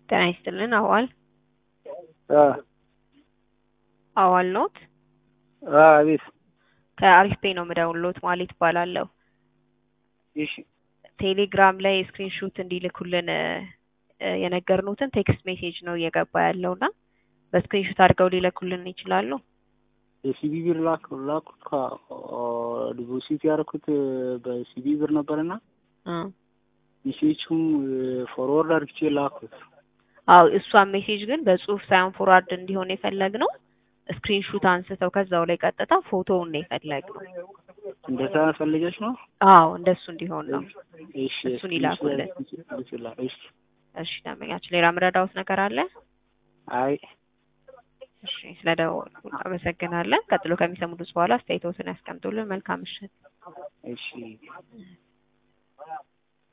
ጤና ይስጥልን አዋል አ አዋል ኖት? አ አቤት። ከአሪፍ ፔ ነው የምደውልዎት ማለት እባላለሁ። እሺ ቴሌግራም ላይ ስክሪንሾት እንዲልኩልን እ የነገርኖትን ቴክስት ሜሴጅ ነው እየገባ ያለው እና በስክሪንሾት አድርገው ሊልኩልን ይችላሉ? የሲቢ ብር ላክ ላኩት ዲፖዚት ያደረኩት በሲቢ ብር ነበርና እ ሜሴጁም ፎርወርድ አድርግቼ ላኩት። አው እሷን ሜሴጅ ግን በጽሁፍ ሳይሆን ፎርዋርድ እንዲሆን የፈለግነው ስክሪንሹት አንስተው ከዛው ላይ ቀጥታ ፎቶውን ነው የፈለግነው። እንደዛ ፈልገሽ ነው? አዎ እንደሱ እንዲሆን ነው። እሺ እሱን ይላኩልን። እሺ እሺ ደንበኛችን ሌላ ምረዳውት ነገር አለ? አይ እሺ ስለደወሉ አመሰግናለን። ቀጥሎ ከሚሰሙት በኋላ አስተያየቶትን ያስቀምጡልን። መልካም ምሽት። እሺ